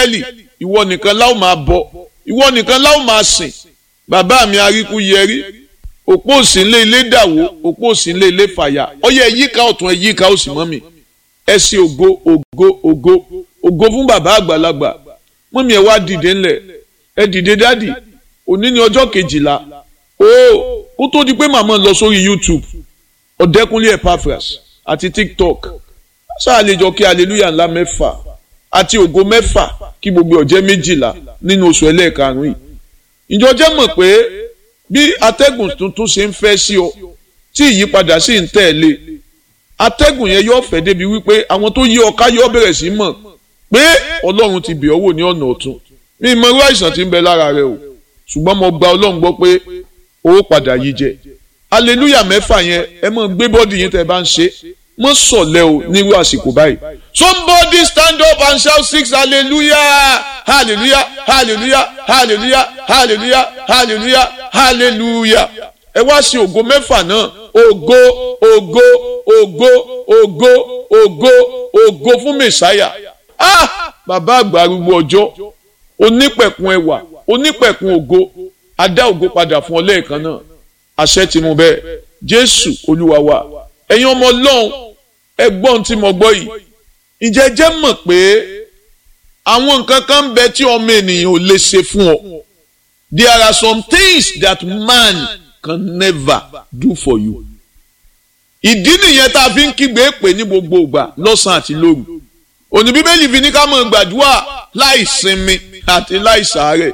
áńgẹ́lì ìwọ nìkan láò máa bọ ìwọ nìkan láò máa sìn bàbá mi aríkú yẹrí òpó òsì ńlé ilé dàwó òpó òsì ńlé ilé fàyà ọyẹ yíká ọ̀tún ẹ yíká òsì mọ́ mi ẹ ṣe ògo ògo ògo ògo fún bàbá àgbàlagbà mọ́mí ẹ wá dìde ńlẹ̀ ẹ dìde dádì òní ni ọjọ́ kejìlá ó kó tó di pé màmá lọ sórí YouTube ọ̀dẹ́kunlé Epaphras àti TikTok sáà lè jọ kí hallelujah ńlá mẹ́fà àti ògo mẹ́fà kí gbogbo ọ̀jẹ́ méjìlá nínú oṣù ẹlẹ́ẹ̀karùn-ún yìí ìjọ jẹ́ mọ̀ pé bí atẹ́gùn tuntun ṣe ń fẹ́ sí ọ tí ìyípadà sì ń tẹ̀lé atẹ́gùn yẹn yóò fẹ́ débi wípé àwọn tó yí ọ ká yóò bẹ̀rẹ̀ sí mọ̀ pé ọlọ́run ti bẹ̀ ọ́ wò ní ọ̀nà ọ̀tun mi mọ irú àìsàn tí ń bẹ lára rẹ o ṣùgbọ́n mo gba ọlọ́run gbọ́ pé owó padà yí jẹ hallelujah mẹ́fà yẹn ẹ mọ̀ gbé bọ́dì yín tẹ́ ẹ bá ń ṣe mọ́ sọ̀lẹ́ o nírú àsìkò báyìí somebody stand up and shout six hallelujah hallelujah hallelujah hallelujah hallelujah hallelujah hallelujah ẹ wá sí ògo mẹ́fà náà ògo ògo ògo ògo ògo ògo fún mẹ̀sáyà ah bàbá àgbà arúgbó ọjọ́ onípẹ̀kun ẹwà onípẹ̀kun ògo adá ògo padà fún ọ lẹ́ẹ̀kan náà àṣẹ tí mo bẹ́ẹ̀ jésù olúwa wa ẹ̀yin ọmọ ọlọ́run ẹgbọ́n tí mo gbọ́ yìí ǹjẹ́ jẹ́ mọ̀ pé àwọn nǹkan kan ń bẹ tí ọmọ ènìyàn ò lè ṣe fún ọ there are some things that man can never do for you ìdí nìyẹn tá a fi ń kígbe pè ní gbogbo ìgbà lọ́sàn-án àti lóru òní bíbélì fi ní ká mọ̀ gbàdúrà láì sinmi àti láì sàárẹ̀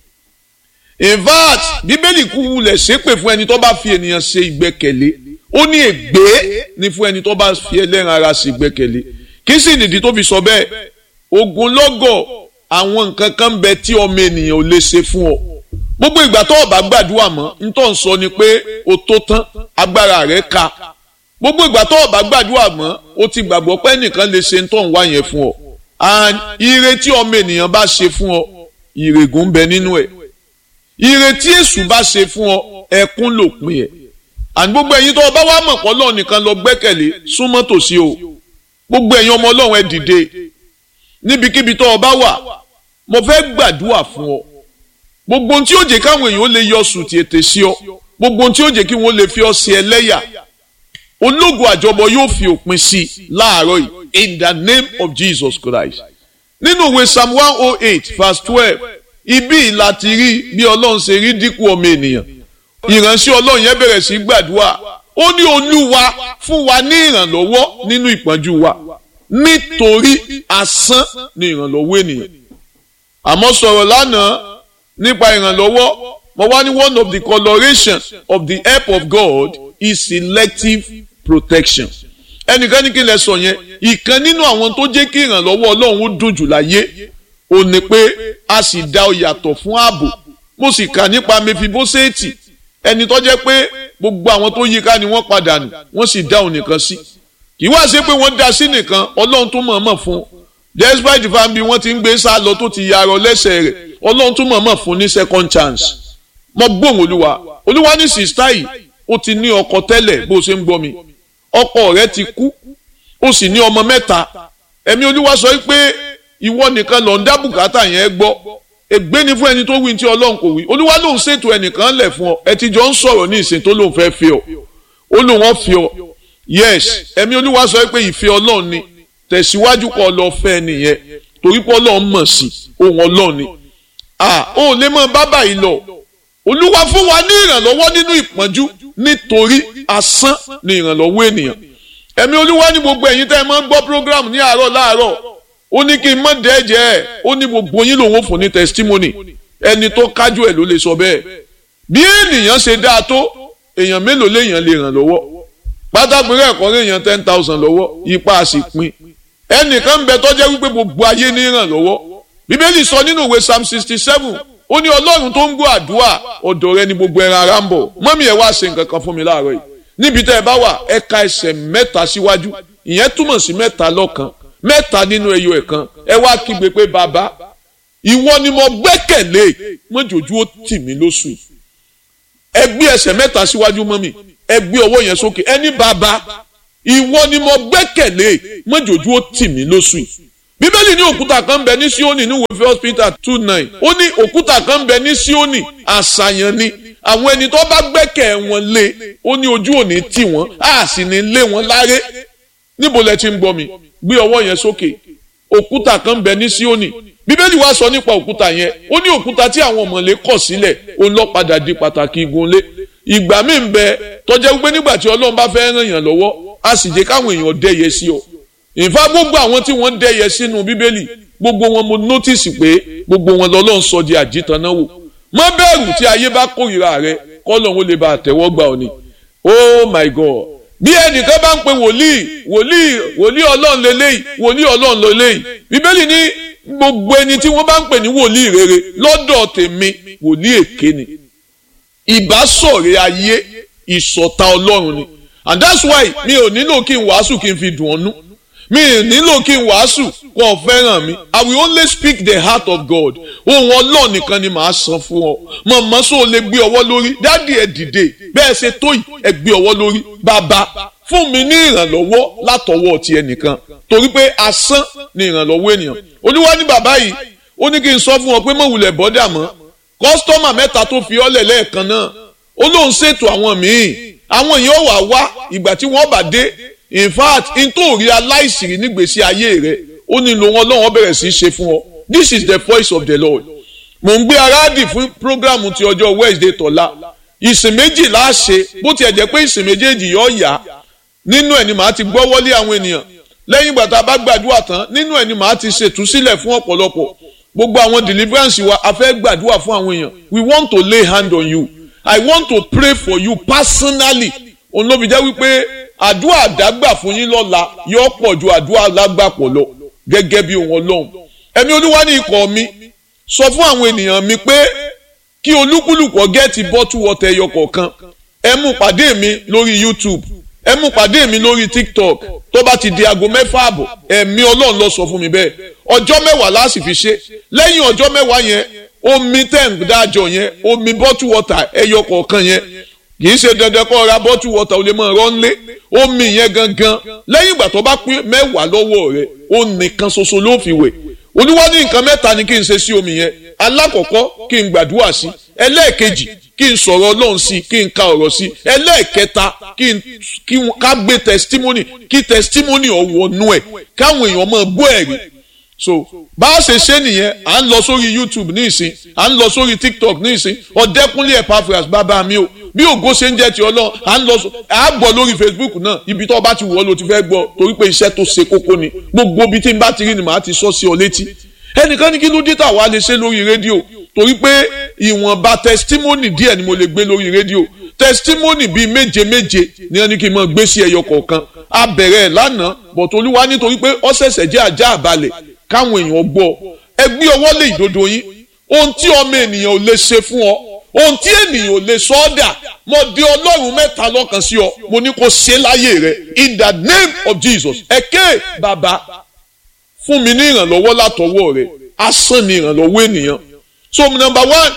in fact bíbélì kú wulẹ̀ ṣépè fún ẹni tó bá fi ènìyàn ṣe ìgbẹ́kẹ̀lé ó ní ègbé ní fún ẹni tó bá fi ẹlẹ́ran ara ṣe ìgbẹ́kẹ̀lé kí sì nìdí tó fi sọ bẹ́ẹ̀ ogunlọ́gọ̀ àwọn nǹkan kan bẹ tí ọmọ ènìyàn ò lè ṣe fún ọ gbogbo ìgbà tó o bá gbàdúrà mọ́ ntọ́ ń sọ ni pé o tó tán agbára rẹ̀ ka gbogbo ìgbà tó o bá gbàdúrà mọ́ o ti gbàgbọ́ pé ẹnìkan lè ṣe ntọ́ ń wá yẹn fún ọ and ire tí ọmọ ènìyàn bá ṣe fún ọ ìrègùn ń bẹ nínú ẹ̀ ire tí èṣù bá ṣe fún ọ ẹkún lòpin ẹ̀ and gbogbo ẹ̀yin tó o bá wá mọ̀ pọ̀ lọ́ọ̀ nìkan lọ gbẹ́kẹ̀lé súnmọ́ tòsí o gbogbo ẹ̀yin ọmọ ọlọ́run ẹ dìde níbikíbi tó o bá wà mo fẹ́ gbàdúrà fún ọ gbogbo ohun tí ó jẹ́ káwọn èèyàn ó lè yọ sùn tí ètè sí ọ gbogbo ohun tí ó jẹ́ kí wọ́n lè fi ọ sí ẹlẹ́yà ológun àjọbọ yóò fi òpin sí i láàárọ̀ yìí in the name of Jesus Christ nínú ìwé psalm one oh eight verse twelve ibi láti rí bí ọlọ́run ṣe rí dínkù ọmọ ènìyàn ìránṣẹ́ ọlọ́run yẹn bẹ̀rẹ̀ sí gbàdúrà ó ní olúwa fún wa ní ìrànlọ́wọ́ nínú ìpọ́njú wa nítorí asán ni ìrànlọ́wọ́ ènìyàn àmọ́ sọ̀rọ̀ lánàá nípa ìrànlọ́wọ́ mo wá ní one of the coloration of the help of God is selective protection ẹnìkan ní kí n lè sọ yẹn ìkan nínú àwọn tó jẹ́ kí ìrànlọ́wọ́ ọlọ́run ó dùn jù láyé ò ní pé a sì dá ọ yàtọ̀ fún ààbò mo sì kà nípa mefiboseti ẹni tó jẹ́ pé gbogbo àwọn tó yíká ni wọ́n padà nù wọ́n sì dá òun nìkan sí kì í wá ṣe pé wọ́n dá sí nìkan ọlọ́run tó mọ̀ọ́mọ̀ fún un despite the fact bí wọ́n ti ń gbé sá lọ tó ti yarọ lẹ́sẹ̀ rẹ̀ ọlọ́run tó mọ̀ọ́mọ̀ fún ní second chance mo gbóhùn olúwa olúwa ní sista yìí ó ti ní ọkọ tẹ́lẹ̀ bó ṣe ń gbọ́ mi ọkọ rẹ̀ ti kú ó sì ní ọmọ mẹ́ta ẹ̀mí olúwa sọ pé ìwọ nìkan lọ ń dá bùkátà yẹn gbọ́ ègbé ni fún ẹni tó wí tí ọlọ́run kò wí olúwa lòun ṣètò ẹnìkan lẹ̀ fún ọ ẹ ti jọ ń sọ̀rọ̀ ní ìsìn tó lòun fẹ́ fi ọ ó lòun ọ̀ fi ọ yes ẹ̀mí olúwa sọ pé ìfẹ́ ọlọ́run ni tẹ̀síwájú kọ́ lọ fẹ́ nìyẹn torí pé ọlọ́run mọ̀ sí ohun ọlọ́run ni à ó lè mọ bábà yìí lọ olúwa fún wa ní ìrànlọ́wọ́ nínú ìpọ́njú nítorí asán ni ìrànlọ́wọ́ ènìyàn ẹ̀mí olúwa ní gbogbo ẹ̀yin tẹ́ ẹ máa ń gbọ́ program ní àárọ̀ láàárọ̀ ó ní kí n mọ̀ dẹ́jẹ́ ẹ̀ ó ní gbogbo yín lòun fún ní testimony ẹni tó kájú ẹ̀ ló lè sọ bẹ́ẹ̀ bí ènìyàn ṣe dáa tó èèyàn mélòó léèyàn lè ràn lọ́wọ́ pátákó rẹ̀ kọ́ léèyàn ten thousand lọ́wọ́ ipa a sì pín ẹnìkan bẹ tó jẹ́ wípé gbogbo ayé ní ràn lọ́wọ́ bíbélì sọ nínú ìwé psalm sixty seven ó ní ọlọ́run tó ń gbọ́ àdúrà ọ̀dọ̀ rẹ ni gbogbo ẹran ara ń bọ̀ mọ́mí ẹ̀ wá ṣe nǹkan kan fún mi láàárọ̀ yìí níbi tẹ́ ẹ bá wà ẹ ka ẹsẹ̀ mẹ́ta síwájú ìyẹn túmọ̀ sí mẹ́ta lọ́kan mẹ́ta nínú ẹyọ ẹ̀kan ẹ wá kígbe pé bàbá ìwọ ni mo gbẹ́kẹ̀lé mọ́jọ́jú ó tì mí lóṣù yìí ẹ gbé ẹsẹ̀ mẹ́ta síwájú mọ́mí ẹ gbé ọwọ́ yẹn sókè ẹni bàbá ìwọ ni mo gbẹ́kẹ̀lé mọ́jọ́jú ó tì mí lóṣù yìí bíbélì ní òkúta kan bẹ ní Síónì ní wòfẹ́ hospital two nine ó ní òkúta kan bẹ ní Síónì àṣàyàn ni àwọn ẹni tó bá gbẹ́kẹ̀ wọn lé ó ní ojú òní tì wọ́n á sì ní lé wọn láré níbo lẹ ti ń gbọ́ mi gbé ọwọ́ yẹn sókè òkúta kan bẹ ní Síónì bíbélì wá sọ nípa òkúta yẹn ó ní òkúta tí àwọn ọmọlé kọ̀ sílẹ̀ ó lọ padà di pàtàkì igunlé ìgbà míì ń bẹ tọjá wípé nígbà tí Ọlọ́run bá fẹ́ ràn yàn lọ́wọ́ á sì jẹ́ káwọn èèyàn dẹ́yẹ sí ọ ìfá gbogbo àwọn tí wọ́n dẹ́yẹ sínú bíbélì gbogbo wọn mo nọ́tìsì pé gbogbo wọn lọ́lọ́run sọ di àjítàn náà wò má bẹ̀rù tí ayé bá kórìíra rẹ kọ́lọ́run lè bá àtẹ́wọ́ gbà ọ ni oh my god bí ẹnìkan bá ń pe wòlíì wòlíì wòlíì ọlọ́run lélẹ́yìí wòlíì ọlọ́run lélẹ́yìí bíbélì ní gbogbo ẹni tí wọ́n bá ń pè ní wòlíì rere lọ́dọ̀ tèmi wòlíì èké ni ìbásọ̀rẹ́ ayé ìṣọ̀tá ọlọ́run ni and that's why mi ò nílò kí n wàásù kí n fi dùn ọ́nú mi ò nílò kí n wàásù kó fẹ́ràn mi i will only speak the heart of God ohun ọlọ́run nìkan ni màá san fún ọ mọ̀mọ́ sọ lè gbé ọwọ́ lórí dádì ẹ̀ dìde bẹ́ẹ̀ ṣe tó yìí ẹ gbé ọwọ́ lórí bàbá fún mi ní ìrànlọ́wọ́ látọwọ́ ti ẹnìkan torí pé asán ni ìrànlọ́wọ́ ènìyàn olúwa ní bàbá yìí ó ní kí n sọ fún ọ pé mọ̀wùlẹ̀ bọ́dà mọ́ kọ́sítọ́mà mẹ́ta tó fi ọ́lẹ̀ lẹ́ẹ̀kan náà ó lóun ṣètò àwọn míì àwọn yìí ó wà wá ìgbà tí wọ́n bá dé in fact n tó rí aláìsìrí nígbèsí ayé rẹ ó nílò wọn lọ́wọ́ bẹ̀rẹ̀ sí í ṣe fún ọ this is the voice of the Lord mò ń gbé aráàdì fún programu ti ọjọ́ Wednesday tọ́lá ìsìn méjì láṣẹ bó tiẹ̀ jẹ́ pé ìsìn méjèèjì yóò yá nínú ẹ̀ ni màá ti gbọ́ wọlé àwọn ènìyàn lẹ́yìn ìgbà tá a bá gbàdúrà tán nínú ẹ̀ ni màá ti ṣètúsílẹ̀ fún ọ̀pọ̀lọpọ̀ gbogbo àwọn deliverance wa a fẹ́ gbàdúrà fún àwọn èèyàn we want to lay hand on you I want to pray for you personally òun ló fi jẹ́ wípé àdúrà àdágbà fún yín lọ́la yóò pọ̀ ju àdúrà lágbàpọ̀ lọ gẹ́gẹ́ bí ohun ọlọ́run ẹ̀mí olúwa ní ikọ̀ mi sọ fún àwọn ènìyàn mi pé kí olúkúlùkù gẹ́ẹ̀tì bọ́tù wọ́tẹ̀ ẹyọ kọ̀ọ̀kan ẹ mú pàdé mi lórí YouTube ẹ mú pàdé mi lórí TikTok tó bá ti di aago mẹ́fà àbọ̀ ẹ̀mí ọlọ́run ló sọ fún mi bẹ́ẹ̀ ọjọ́ mẹ́wàá láti fi ṣe lẹ́yìn ọjọ́ mẹ́wàá yẹn omi tẹ̀ ń dájọ yẹn omi bọ́tù wọ́tà ẹyọ kọ̀ọ̀kan yẹn kì í ṣe dandan kó ra bọ́tù wọ́tà ó lè máa rọ́ nlé omi yẹn gangan lẹ́yìn ìgbà tó bá pín mẹ́wàá lọ́wọ́ rẹ̀ ó nìkan ṣoṣo ló fi wẹ̀ olúwa ní nǹkan mẹ́ta ni kí n ṣe sí omi yẹn alákọ̀ọ́kọ́ kí n gbàdúrà sí ẹlẹ́ẹ̀kejì kí n sọ̀rọ̀ ọlọ́run sí kí n ka ọ̀rọ̀ sí ẹlẹ́ẹ̀kẹta kí n kí ká gbé testimony kí testimony ọ̀wọ́nú ẹ̀ káwọn èèyàn máa gbọ́ ẹ̀rí so bá a ṣe ṣe nìyẹn à ń lọ sórí YouTube ní ìsìn à ń lọ sórí TikTok ní ìsìn ọ̀dẹ́kúnlé Epaphras bàbá mi o bí ògo ṣe ń jẹ́ ti ọlọ́run à ń lọ à á gbọ́ lórí Facebook náà ibi tó bá ti wọ̀ ọ́ ló ti fẹ́ gbọ́ torí pé iṣẹ́ tó ṣe kókó ni gbogbo ibi tí n bá ti rí ni màá ti sọ sí ọ létí ẹnìkan ní kí ló dé tà wá lè ṣe lórí rédíò torí pé ìwọ̀nba testimony díẹ̀ ni mo lè gbé lórí rédíò testimony bíi méje méje ni wọ́n ní kí n máa gbé sí ẹyọ kọ̀ọ̀kan a bẹ̀rẹ̀ ẹ̀ lánàá bọ̀tò olúwa nítorí pé ó ṣẹ̀ṣẹ̀ jẹ́ ajá àbálẹ̀ káwọn èèyàn gbọ́ ẹ gbé ọwọ́ lé ìdodo yín ohun tí ọmọ ènìyàn ò lè ṣe fún ọ ohun tí ènìyàn ò lè sọ ọ́ dà mo di ọlọ́run mẹ́ta lọ́kàn sí ọ mo ní kó ṣe láyé rẹ in the name of Jesus ẹ̀kẹ́ bàbá fún mi ní ìrànlọ́wọ́ látọwọ́ rẹ asán ni ìrànlọ́wọ́ ènìyàn so number one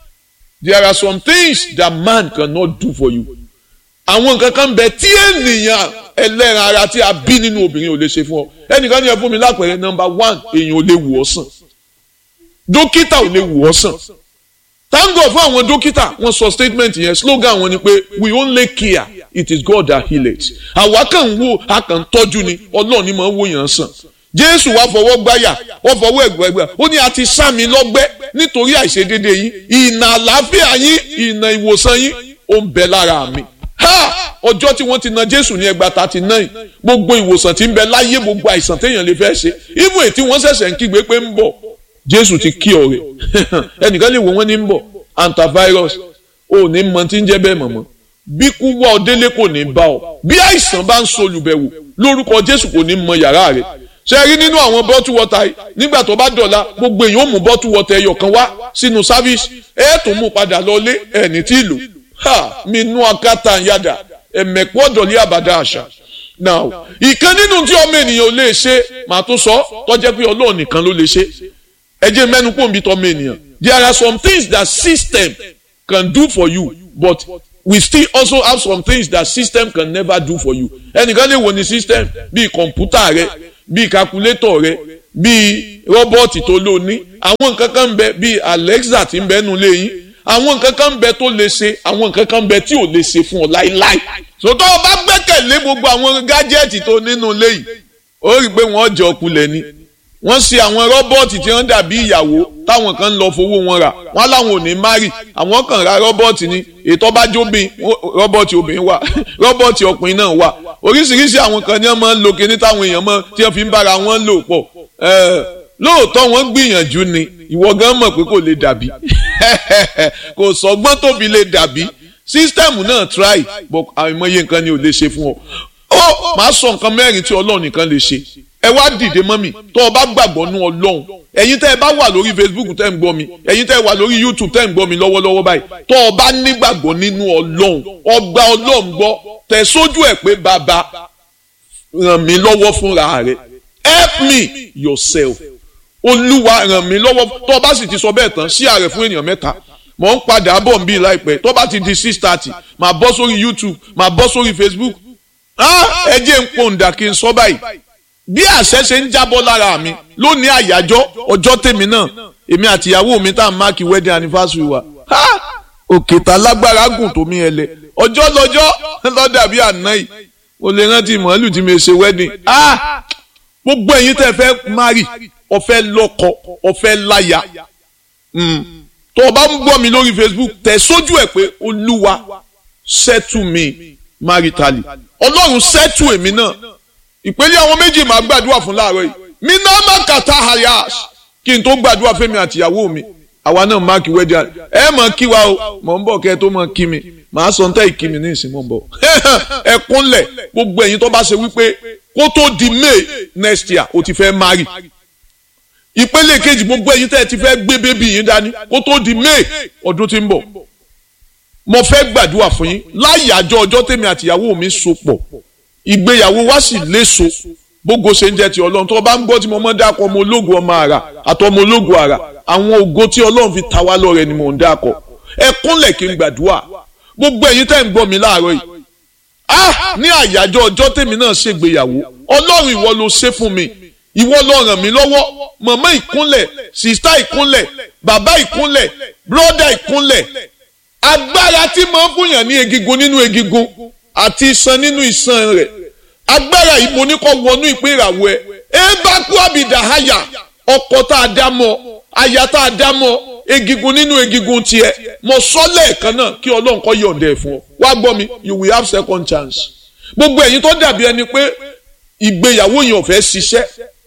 there are some things that man cannot do for you àwọn nǹkan kan bẹ tí ènìyàn ẹlẹ́ran ara tí a bí nínú obìnrin ò lè ṣe fún ọ ẹnìkan ní ẹ fún mi lápẹẹrẹ number one èèyàn ò lè wò ọ́ sàn dókítà ò lè wò ọ́ sàn thank God fún àwọn dókítà wọ́n sọ statement yẹn slogan wọn ni pé we only care it is God that heals àwa kàn ń wo a kàn ń tọ́jú ni ọlọ́run ni máa ń wò yàn sàn jésù wá fọwọ́ gbáyà wọ́n fọwọ́ ẹ̀gbẹ́gbẹ́ ó ní a ti sá mi lọ́gbẹ́ nítorí àìṣedéédé yín ìnà àlàáfíà yín ìnà ìwòsàn yín ó ń bẹ lára mi ha ọjọ́ tí wọ́n ti na jésù ní ẹgbàá thirty nine gbogbo ìwòsàn tí ń bẹ láyé gbogbo àìsàn téèyàn lè fẹ́ ṣe ibù ètí wọ́n ṣẹ̀ṣẹ̀ ń kígbe pé ń bọ̀ jésù ti kí ọ̀rẹ́ ẹnìkan lè wò wọ́n ní ń bọ̀ antivirus ò ní mọ tí ń jẹ́ bẹ́ẹ̀ mọ̀mọ́ bí kú wá ọ délé kò ní bá ọ bí àìsàn bá ń solùbẹ̀wò lórúkọ jésù kò ní mọ yàrá rẹ̀ ṣe rí nínú àwọn bọ́tù wọ́tà yìí nígbà tó bá dọ̀la gbogbo èèyàn ó mú bọ́tù wọ́tà ẹyọ kan wá sínú sáfíìsì ẹ̀ tó mú padà lọlé ẹni tí ìlú ha mi nú akátá yàdà ẹ̀mẹ̀kú ọ̀dọ̀lẹ́ àbàdà àṣà now ìkan nínú tí ọmọ ènìyàn ò lè ṣe màá tún sọ tọ́jẹ́ pé ọlọ́run nìkan ló lè ṣe ẹ jẹ́ mẹ́nu pò ń bí tọ́mọ ènìyàn there are some things that system can do for you but we still also have some things that system can never do for you ẹnìkan lè wò ní system bíi kọ̀ǹpútà rẹ bíi calculator rẹ bíi rọ́bọ́ọ̀tì tó lò ní àwọn nǹkan kan ń bẹ bíi Alexa tí ń bẹ nù léyìn àwọn nǹkan kan ń bẹ tó lè ṣe àwọn nǹkan kan ń bẹ tí ò lè ṣe fún ọ láíláí sòtọ́ ọ bá gbẹ́kẹ̀lé gbogbo àwọn gájẹ́ẹ̀tì tó nínú léyìí ó rí i pé wọ́n jẹ ọkulẹ̀ ni wọ́n ṣe àwọn rọ́bọ́ọ̀tì tí wọ́n dàbí ìyàwó táwọn kan ń lọ fowó wọn rà wọ́n láwọn ò ní márì àwọn kan ra rọ́bọ́ọ̀tì ni ètò ọba jóbin rọ́bọ́ọ̀tì obìnrin wà rọ́bọ́ọ̀tì ọkùnrin náà wà oríṣiríṣi àwọn kan ní wọ́n máa ń lo kíní táwọn èèyàn máa tí wọ́n fi ń bára wọn lò pọ̀ lóòótọ́ wọ́n gbìyànjú ni ìwọ gan mọ̀ pé kò lè dàbí kò sọ́gbọ́n tóbi lè dàbí sísítẹ́ẹ̀mù náà try but àìmọye nǹkan ni ò lè ṣe fún ọ ó máa sọ nǹkan mẹ́rin tí ọlọ́run nìkan lè ṣe ẹ wá dìde mọ́ mi tó o bá gbàgbọ́ nú ọlọ́run ẹ̀yin tẹ́ ẹ bá wà lórí facebook tẹ́ ń gbọ́ mi ẹ̀yin tẹ́ ẹ wà lórí youtube tẹ́ ń gbọ́ mi lọ́wọ́lọ́wọ́ báyìí tó o bá nígbàgbọ́ nínú ọlọ́run ọgbà ọlọ́run gbọ́ tẹ̀ sójú ẹ̀ pé bàbá ràn mí lọ́wọ́ fúnra rẹ̀ help me yourself olúwa ràn mí lọ́wọ́ tó o bá sì ti sọ bẹ́ẹ̀ tán sí ààrẹ fún ènìyàn mẹ́ta mò ń padà bọ̀ ń bí láìpẹ́ tó bá ti di six thirty màá bọ́ sórí youtube màá bọ́ sórí facebook ẹ jẹ́ ń pòǹdà kí n sọ báyìí bí àṣẹ ṣe ń jábọ́ lára mi lónìí àyájọ́ ọjọ́ tèmi náà èmi àti ìyàwó mi tá à ń máàkì wedding anniversary wa òkè tá lágbára gùn tó mi ẹlẹ ọjọ́ lọ́jọ́ lọ́dà bí àná yìí mo lè rántí màálù tí mi ṣe wedding gbogbo ẹ̀yin tẹ́ fẹ́ marry ọ̀fẹ́ lọ́kọ ọ̀fẹ́ láya tó o bá ń gbọ́ mi lórí Facebook tẹ̀ sójú ẹ̀ pé olúwa settle me maritally ọlọ́run settle èmi náà ìpele àwọn méjì máa gbàdúrà fún láàárọ̀ yìí mi náà má kàtà hayas kí n tó gbàdúrà fẹ́mi àtìyàwó mi àwa náà máàkì wedding ẹ mọ̀ kí wa o mọ̀ ń bọ̀ kẹ́ ẹ tó mọ̀ kí mi màá sọ níta ìkí mi ní ìsìn mọ̀ ń bọ̀ ẹ kúnlẹ̀ gbogbo ẹ̀yin tó bá ṣe wípé kó tó di May next year o ti fẹ́ marry ìpele kejì gbogbo ẹ̀yin tẹ́ ẹ ti fẹ́ gbé bébí yín dání kó tó di May ọdún tí ń bọ̀ mo fẹ́ gbàdúrà fún yín láyàjọ ọjọ́ tèmi àtìyàwó mi so pọ̀ ìgbéyàwó wa sì léso bógo ṣe ń jẹ́ ti ọlọ́run tó o bá ń gbọ́ tí mo mọ́ dákọ̀ ọmọ ológun ọmọ àrà àtọmọ ológun àrà àwọn ògo tí ọlọ́run fi ta wá lọ́rẹ ni mò ń dákọ̀ ẹ kúnlẹ̀ kí n gbàdúrà gbogbo ẹ̀yin tẹ́ ń gbọ́ mi láàárọ̀ yìí ah ní àyájọ́ ọjọ́ tèmi náà ṣègbéyàwó ọlọ́run ìwọ ló ṣe fún mi ìwọ ló ràn mí lọ́wọ́ màmá ìkúnlẹ̀ sìstá ìkúnlẹ̀ bàbá ìkúnlẹ̀ bróda ìkúnlẹ̀ agbára tí máa ń fúnyàn ní egigun nínú egigun àti iṣan nínú iṣan rẹ̀ agbára yìí mo ní kó wọnú ìpín ìràwọ̀ ẹ ẹ bá kú àbìdá àyà ọkọ tá a dá mọ́ aya tá a dá mọ́ egigun nínú egigun tiẹ̀ mo sọ lẹ́ẹ̀kan náà kí Ọlọ́run kó yọ̀ǹda ẹ̀ fún ọ wá gbọ́ mi you will have second chance gbogbo ẹ̀yin tó dàbí ẹni pé ìgbéyàwó yẹn ò fẹ́ ṣiṣẹ́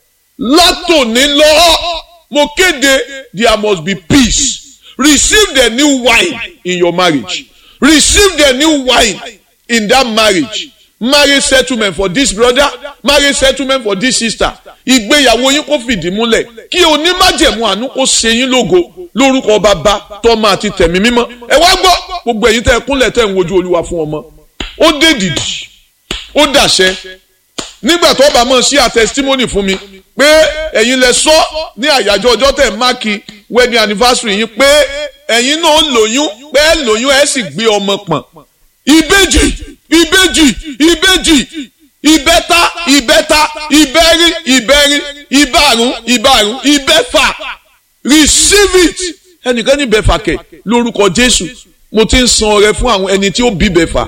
látòní lọ mo kéde there must be peace receive the new wine in your marriage receive the new wine in that marriage marriage settlement for this brother marriage settlement for this sister ìgbéyàwó yín kó fìdí múlẹ̀ kí onímájẹ̀mú àánú kó ṣe yín lógo lórúkọ bàbá tọ́mọ àti tẹ̀mí mímọ́ ẹ wá gbọ́ gbogbo ẹ̀yin tẹ́ ẹ kúnlẹ̀ tẹ́ ẹ ń wojú olúwa fún ọmọ ó dé dìdì ó dàṣẹ nígbà tó bá mọ̀ sí a testimony fún mi pé ẹ̀yin lẹ sọ ní àyájọ́ ọjọ́ tẹ̀ máàkì wedding anniversary yín pé ẹ̀yin náà lóyún pé ẹ lóyún ẹ sì gbé ọmọ pọ̀n ìbejì ìbejì ìbejì ìbẹ́ta ìbẹ́ta ìbẹ́rí ìbẹ́rí ìbárùn ìbárùn ìbẹ́fà receive it ẹnìkan ní bẹ́fà kẹ̀ lórúkọ Jésù mo ti ń san ọrẹ fún àwọn ẹni tí ó bí bẹ́fà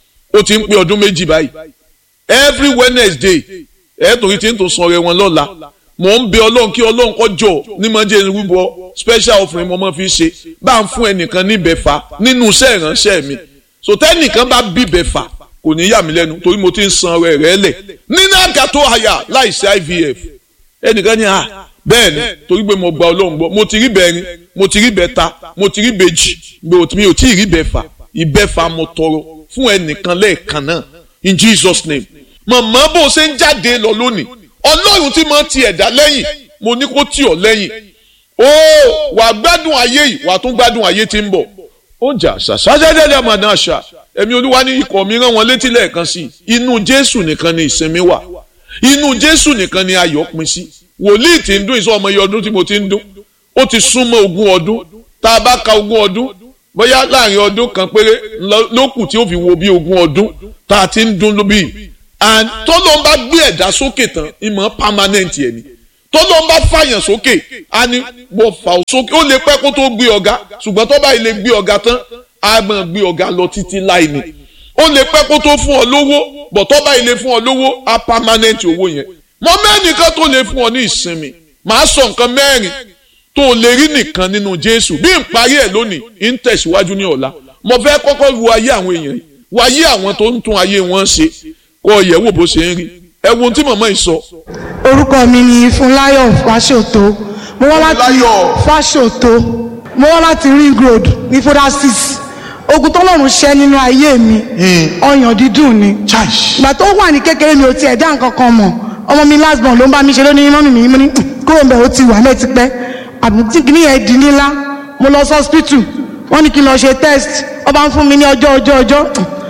ó ti ń pé ọdún méjì báyìí every Wednesday ẹ torí tí ń tó san ọrẹ wọn lọ́la mò ń bẹ Ọlọ́run kí Ọlọ́run kó jọ ní mọ̀ jẹ́ rúbọ special offering mo máa fi ṣe bá ń fún ẹnìkan ní bẹ́fà nínú iṣẹ́ ìránṣẹ́ mi so tẹ́nìkan bá bí bẹ́fà kò ní yà mí lẹ́nu torí mo ti ń san ọrẹ rẹ lẹ̀ nínú àgàtò àyà láìsí IVF ẹnìkan ní à bẹ́ẹ̀ ni torí pé mo gba Ọlọ́run gbọ́ mo ti rí bẹ́ẹ̀rin mo ti rí bẹ́ẹ̀ta mo ti rí bẹ́ẹ̀jì mi ò tí ì rí bẹ́ẹ̀fà ìbẹ́fà mo tọrọ fún ẹnìkan lẹ́ẹ̀kan náà in Jesus name màmá bó ṣe ń jáde lọ lónìí Ọlọ́run tí mo ti ẹ̀dá lẹ́yìn mo ní kó tì ọ́ lẹ́yìn ó wàá gbádùn ayé yìí wàá tún gbádùn ayé tí ń bọ̀ ó jà ṣàṣàṣàṣàṣà àmàdà àṣà ẹ̀mí olúwa ní ikọ̀ mi rán wọn létí lẹ́ẹ̀kan sí inú jésù nìkan ni ìsinmi wà inú jésù nìkan ni ayọ̀ pin sí wòlíì tí ń dún ìsọ ọmọ iye ọdún tí mo ti ń dún ó ti súnmọ́ ogún ọdún tá a bá ka ogún ọdún bóyá láàrin ọdún kan péré ló kù tí ó fi wo bí ogún ọdún tá a ti ń dún lóbi and tó ló ń bá gbé ẹ̀dá sókè tán ìmọ̀ permanent ẹ̀ ni tọ́lọ́ bá fàyàn sókè á ní mo fà ó sókè ó lè pẹ́ kó tó gbé ọ̀gá ṣùgbọ́n tó bá ilé gbé ọ̀gá tán á máa gbé ọ̀gá lọ títí láì ní ó lè pẹ́ kó tó fún ọ lówó bọ̀ tó bá ilé fún ọ lówó á pámánẹ́ǹtì owó yẹn mọ mẹ́nìkan tó lè fún ọ ní ìsinmi màá sọ nǹkan mẹ́rin tó lè rí nìkan nínú Jésù bí n parí ẹ̀ lónìí ń tẹ̀síwájú ní ọ̀la mo fẹ́ kọ́kọ́ wo ayé àwọn èèyàn yìí wo ayé àwọn tó ń tún ayé wọn ṣe kọ́ ọ̀yẹ́ wò bó ṣe ń rí ẹ wo ohun tí màmá yìí sọ. orúkọ mi ni Fúnláyọ̀ Fáṣòtó mo wá láti Fúnláyọ̀. Fáṣòtó mo wá láti ring road ní foda six ogun tọ́lọ́run ṣẹ́ nínú ayé mi ọyàn dídùn ni ìgbà tó wà ní kékeré mi ò tiẹ̀ dá nǹkan kan mọ̀ ọmọ mi last born ló ń bá mi ṣe lónìí mọ́mì mi mo ní "Mm, kúrò ń bẹ̀ ó ti wà mẹ́ẹ̀ ti pẹ́ àbùtí kìíní yẹn di nílá mo lọ sí hospital wọ́n ní kí n lọ ṣe test wọ́n bá ń fún mi ní ọjọ́ ọjọ́ ọjọ́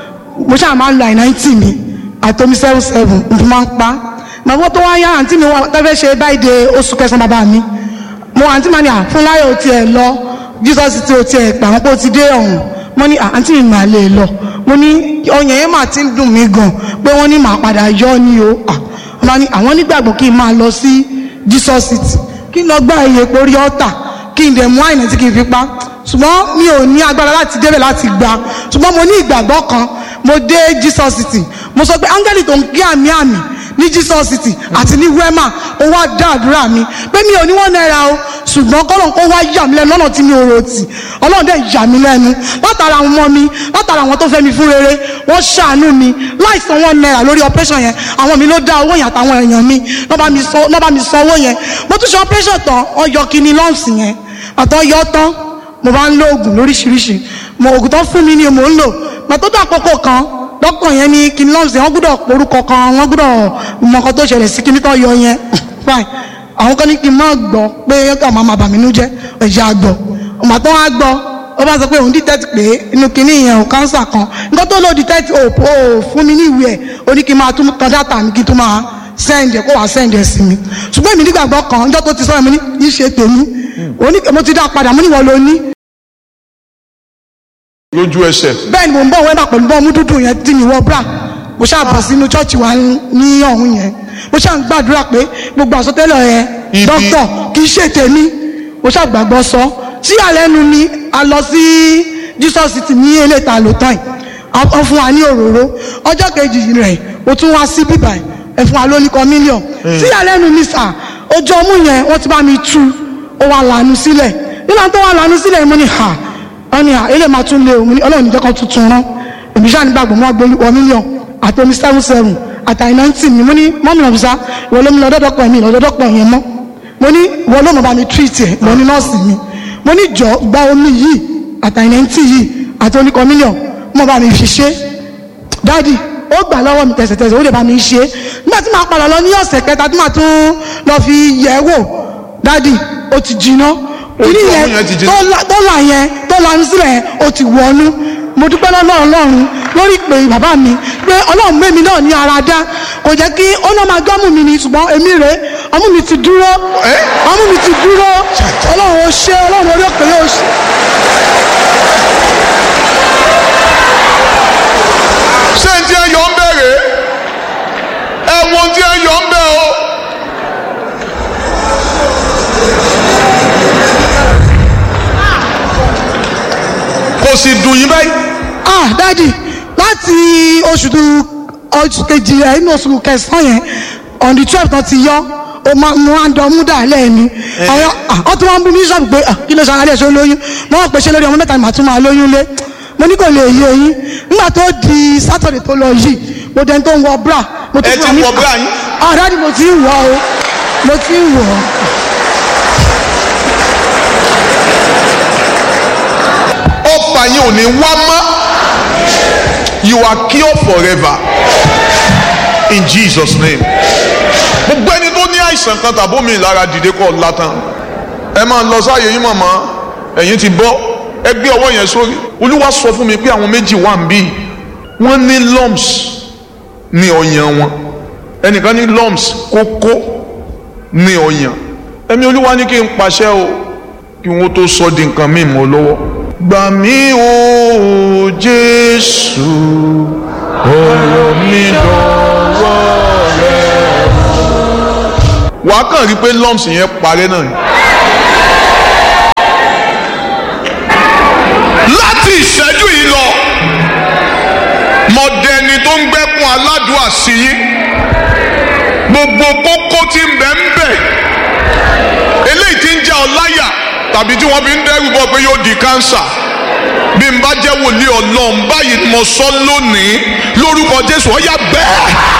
mo ṣáà máa ń lo àìnáìtì mi àtomi seven seven mo fi máa ń pa màbọ́ tó wá yá àǹtí mi wà tẹ́fẹ́ ṣe báyìí de oṣù kẹsàn-án bàbá mi mo àǹtí màá ní à fún láyọ̀ ò tiẹ̀ lọ jesus ti ò tiẹ̀ pà wọ́n pé ó ti dé ọ̀hún mo ní à, àǹtí mi màá lè lọ mo ní ọyàn yẹn mà ti ń dùn mí gan pé wọ́n ní màá padà yọ ni o à wọ́n ní àwọn nígbàgbọ́ kí n máa lọ sí jesus city kí n lọ gbá iye porí ọ̀tà kí n dẹ̀ mú àìní tí kì í fi pa ṣùgbọ́n mi ò ní agbára láti débẹ̀ láti gbà ṣùgbọ́n mo ní ìgbàgbọ́ kan mo dé jesus city mo sọ pé áńgẹ́lì tó ń gé àmì àmì ní jesus city àti ní wema ó wá dá àdúrà mi pé mi ò ní wọ́n náírà o ṣùgbọ́n kọ́lọ̀ kó wá yà mí lẹ́nu lọ́nà tí mi ò rò tì ọlọ́run dẹ̀ yà mí lẹ́nu látara àwọn ọmọ mi látara àwọn tó fẹ́ mi fún rere wọ́n ṣàánú mi láì san wọ́n náírà lórí operation yẹn àwọn mi ló dá owó yẹn àtàwọn èèyàn mi lọ́ bá mi san- lọ́ bá mi san owó yẹn mo tún ṣe operation tán ọyọ kìíní lọ́ọ̀sì yẹn àtọ́ yọ tán mo bá ń lo oògùn lóríṣiríṣi mo oògùn tó fún mi ni mò ń lò mà tó dé àkókò kan dókítà yẹn ní kí n lọ́ọ̀sì wọ́n gbọ́dọ̀ porúkọ kan wọ́n gbọ́dọ̀ mọ nǹkan tó ṣẹlẹ̀ sí kí n tó yọ yẹn fine àwọn kan ní kí n má gbọ́ pé yọkà máa ma bà mí nú jẹ́ ẹ̀jẹ̀ àgbọ̀ ọmọ tó wá gbọ́ ó bá sọ pé òun detect pé inú kinní yẹn ò cancer kan nǹkan tó lò detect ò ò fún mi ní ìwé ẹ̀ ó ní kí n máa tún tan data mi kí n tún máa send ẹ̀ kó wàá send ẹ̀ sí mi ṣùgbọ́n èmi nígbàgbọ́ kan ọjọ́ tó ti sọ̀rọ̀ mi ní í ṣe tèmi òní mo ti dá padà mo ní wọ́n lo ní lójú ẹsẹ̀ bẹ́ẹ̀ ni mo ń bọ̀ wẹ́bà pẹ̀lú bọ́ọ̀mù dúdú yẹn tí mi wọ bra mo ṣáà bọ̀ sínú chọ́ọ̀chì wa ní ọ̀hún yẹn mo ṣáà ń gbàdúrà pé gbogbo àsọtẹ́lẹ̀ yẹn Ibi- dókítà kì í ṣe tèmi mo ṣáà gbàgbọ́ sọ tí àlẹ́nu ni a lọ sí Jesus ti ní eléta lótàn wọ́n fún wa ní òróró ọjọ́ kejì rẹ̀ o tún wá sí bíbá ẹ̀ fún wa lóníkan mílíọ̀n tí àlẹ́nu ni sà ojú ọmú yẹn wọ́n ti bá mi tú ó wà lànà sílẹ̀ nígbà tó wà lànà sílẹ̀ mo ní ha wọ́n ní à ilé máa tún lé òun ní ọlọ́run níjọ́ kan tuntun rán èmi ṣáà nígbàgbọ́ mọ́ gbé wọ mílíọ̀n àti omi seven seven àtàyè náìtì mi mo ní mọ́mí ọ̀bùsá ìwọ ló mi lọ dọ́dọ́pọ̀ mi lọ́dọ́dọ́pọ̀ yẹn mọ́ mo ní ìwọ ló mọ̀ bá mi treat ẹ̀ mo ní nọ́ọ̀sì mi mo ní jọ gba omi yìí àtàyè náìtì yìí àti oníkan mílíọ̀n mọ̀ bá mi fi ṣe dáàdì ó gbà lọ́wọ́ mi tẹ̀sẹ̀tẹ̀sẹ̀ ó lè bá mi ṣe é nígbà tí màá padà lọ ní ọ̀sẹ̀ kẹta tí màá tún lọ fi yẹ̀ ẹ́ wò dáàdì ó ti jiná Ojú kìíní ọmú yẹn ti jiná. tó la- tó là yẹn tó lanu sílẹ̀ yẹn ó ti wọnú mo dúpẹ́ lọ́wọ́ ọlọ́run lórí ìpè bàbá mi pé ọlọ́run mẹ́mi náà ní ara dá kò jẹ́ kí ó náà máa gbọ́mù mi ni ṣùgbọ́n èmi rè é ọmú mi ti dúró Ẹ́? ọmú mi ti dúró ọlọ́run ó ṣe ọlọ́run orí òkè yóò ṣe. ṣé n tí ẹ yọ ń bẹ̀rẹ̀ ẹ wo n tí ẹ yọ ń bẹ̀ o. kò sì dùn yín báyìí. ah dadi láti oṣù tó oṣù kejì rẹ inú oṣù kẹsàn-án yẹn on the twelve náà ti yọ o máa mú àndọ́mú dà lẹ́ẹ̀ni àwọn ọ tí wọ́n ń bú mi sọ́ọ̀bù pé ah, kí ló ṣàlàyé ṣe lóyún mo wọ́n pèsè lórí ọmọ mẹ́ta ni màá tún máa lóyún lé mo ní kò lè yé yín nígbà tó di sátọ̀dẹ̀ tó lọ yìí mo dẹni tó ń wọ bra mo Ẹ ti wà ní- wọ bra yín? ah dadi mo ti ń wọ o mo ti ń wọ ọfà yín ò ní wá mọ́ you are cured forever in Jesus name. gbogbo ẹni tó ní àìsàn kan tàbí omi ìlara dìde kọ́ látàn ẹ máa lọ sáàyè yín màmá ẹ̀yin ti bọ́ ẹ gbé ọwọ́ yẹn sórí olúwa sọ fún mi pé àwọn méjì wà ń bí wọ́n ní lumps ní ọyàn wọn ẹnìkan ní lumps kókó ní ọyàn ẹ̀mí olúwa ní kí n pàṣẹ o kí wọ́n tó sọ di nǹkan míì mọ́ lọ́wọ́. gbà mí o jésù ọ̀rọ̀ mi dọ̀wọ́ rẹ. wàá kàn rí pé lumps yẹn parẹ́ náà ni. láti ìṣẹ́jú yìí lọ mọ̀dẹ́ni tó ń gbẹ́kun aládùúà sí yín gbogbo kókó tí ń bẹ ń bẹ eléyìí tí ń jẹ́ ọláyà tàbí tí wọ́n fi ń dẹ́rù bọ̀ pé yóò di kánsà bí n bá jẹ́ wòlíì ọlọ́run báyìí mo sọ lónìí lórúkọ jésù ó yá bẹ́ẹ̀